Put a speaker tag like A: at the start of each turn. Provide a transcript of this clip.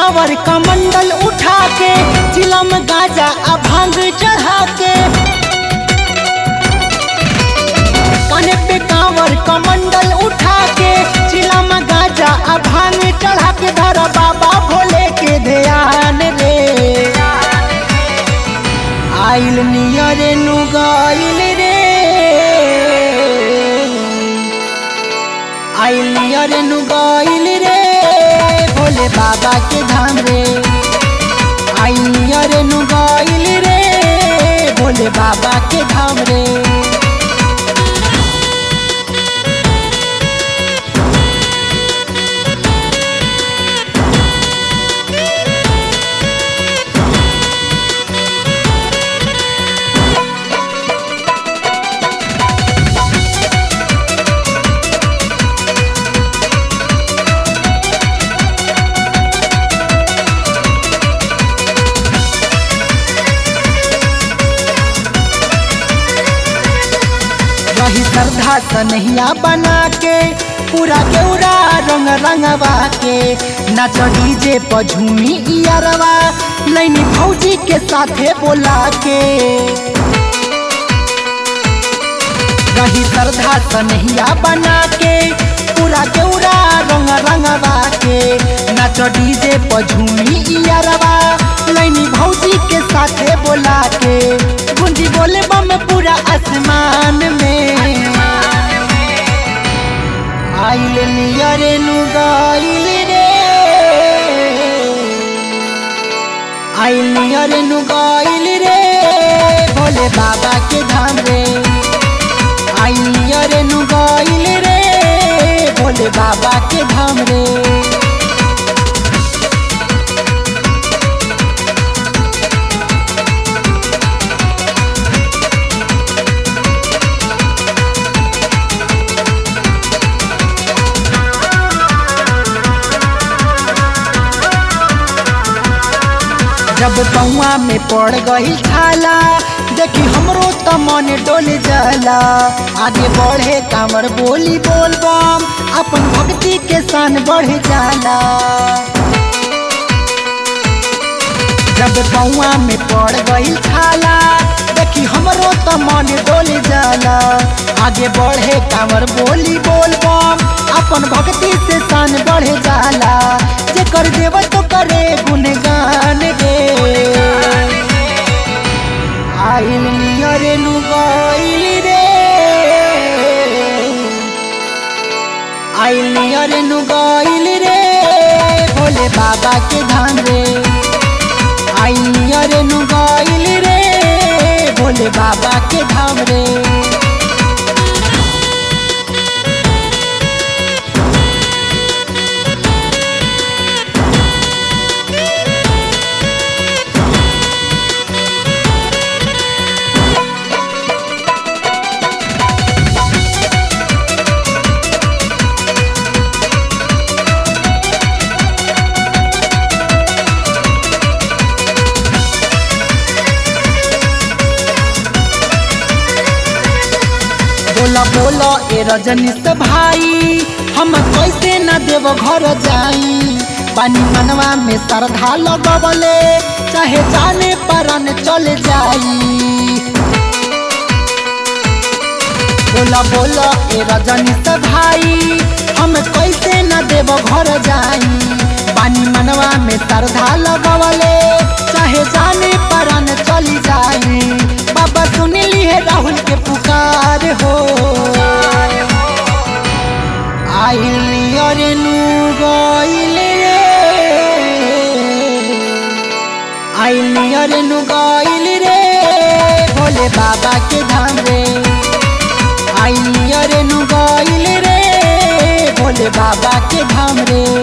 A: कांवर कमंडल उठा के चिलम गाजा आ भांग चढ़ा के काने पे कांवर कमंडल उठा के चिलम गाजा आ भांग चढ़ा के धर बाबा भोले के ध्यान रे आइल नियर नु गाइल रे आइल नियर नु गाइल रे भोले बाबा के धाम रे आइल नियर नु गाइल रे भोले बाबा के धाम रे रही श्रद्धा सनहिया बना के पूरा केउरा रंग रंगवा के नाच डीजे पर झूमी इयरवा नैनी भौजी के साथे बोला के रही श्रद्धा सनहिया बना के पूरा केउरा रंग रंगवा के नाच डीजे पर झूमी इयरवा नैनी भौजी के साथे बोला के गुंजी बोले बम पूरा आसमान में आइल नियर नु गाइल रे आइल नियर नु गाइल रे भोले बाबा के धाम रे आइल नियर नु गाइल रे भोले बाबा के धाम रे जब पौआ में पड़ गई छाला देखी हमरो त मन डोल जाला आगे बढ़े कांवर बोली बोल बम अपन भक्ति के सान बढ़ जाला जब पौआ में पड़ गई छाला देखी हमरो त मन डोल जाला आगे बढ़े कांवर बोली बोल बम अपन भक्ति से सान बढ़ जाला जे कर देव तो करे गुणगान गे आइल नियर नु गाइल रे आइल नियर नु गाइल रे भोले बाबा के धाम रे आइल नियर नु गाइल रे भोले बाबा के धाम रे बोला बोला ए रजनी से भाई हम कैसे न देव घर जाई पानी मनवा में श्रद्धा लगवले चाहे जाने परन चल जाई बोला बोला ए रजनी से भाई हम कैसे न देव घर जाई पानी मनवा में श्रद्धा लगवले चाहे जाने परन चली जाई बाबा सुन लिए राहुल के पुकार हो आइल नियर नु गइल रे आइल नियर नु गइल रे भोले बाबा के धाम रे आइल नियर नु गइल रे भोले बाबा के धाम रे